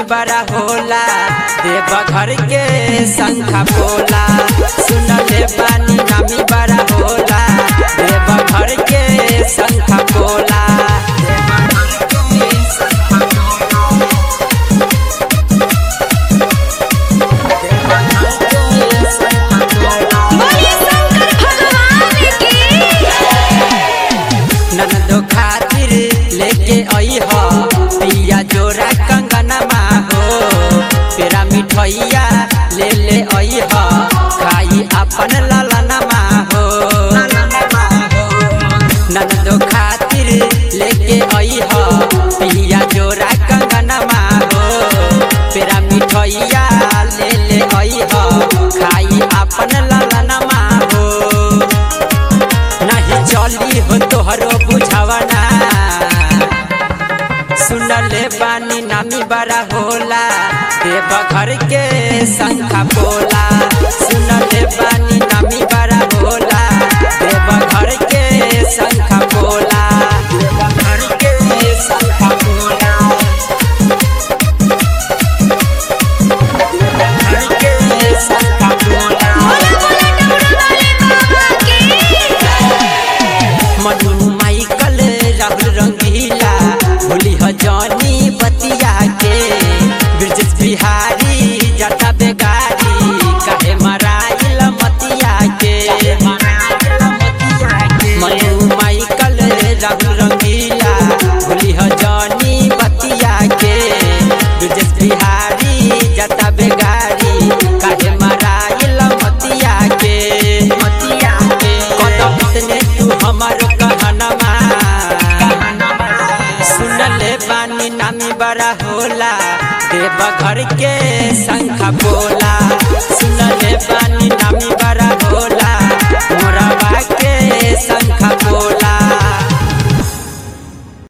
बड़ा होला देव घर के शंखा पोला सुनले बानी नामी बड़ा होला देव घर के शंखा पोला बोलिए शंकर भगवान की ननदो खातिर लेके आई हो पिया जोरा कंगनमा हो तेरा मिठैया ले ले आई हो खाई अपन ललनमा हो ननदो खातिर लेके आई हो पिया जोरा कंगनमा हो तेरा मिठैया ले ले आई हो खाई अपन ललनमा हो नहीं चली हो तोहरो बुझावना सुनले बानी नामी बड़ा होला देव घर के शंखा पोला सुनले बानी नामी बड़ा होला देव घर के शंखा पोला देव घर के शंखा पोला देव घर के शंखा पोला बोला बोला डमरू वाले बाबा की मनु माइकल राहुल रंगीला भूली ह जानी बतिया के ब्रजेश बिहारी जटा बेगारी काहे मराइल मतिया के मनु माइकल राहुल रंगीला भूली ह जानी बतिया के ब्रजेश बिहारी जटा बेगारी काहे मराइल मतिया के मतिया के कदम इतने तू हमारो कहनमा सुनले बानी नामी बड़ा होला देव घर के शंखा